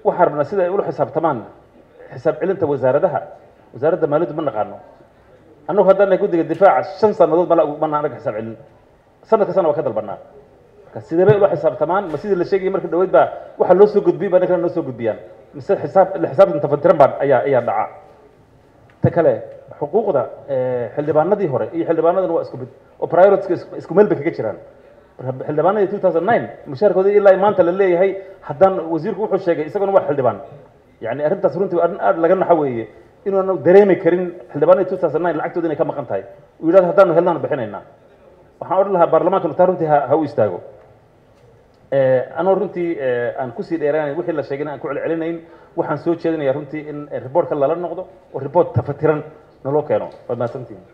waxaan rabnaa sida ay ula xisaabtamaan xisaab celinta wasaaradaha wasaaradda maaliyaddu ma naqaano annagu haddana guddiga difaaca shan sannadood mana mana anaga xisaab celin sanad kastana waa ka dalbanaa marka sidee bay ula xisaabtamaan ma sidii la sheegayay marka dhaweyd baa waxa loo soo gudbiyey baa ninkana noo soo gudbiyaan mise xisaab la xisaabtan tafantiran baa ayaa ayaa dhaca ta kale xuquuqda xildhibaanadii hore iyo xildhibaanadan waa isku mid oo prioritiska isku meel bay kaga jiraan marka xildhibaanadii two thousand nine mushaarkooda ilaa maanta la leeyahay haddaan wasiirku wuxuu sheegay isaguna waa xildhibaan yani arrintaas runtii arrin aad laga naxo weeye inuuna dareemi karin xildhibaanadii two thousand nine lacagtooda inay ka maqan tahay uu yidhahdo haddaanu helnaan bixinaynaa waxaan odhan lahaa baarlamaankanu taa runtii ha ha u istaago anoo runtii aan kusii dheeraanayn wixii la sheegayna aan ku celcelinayn waxaan soo jeedinayaa runtii in reportka lala noqdo oo report tafatiran naloo keeno waad mahadsantihin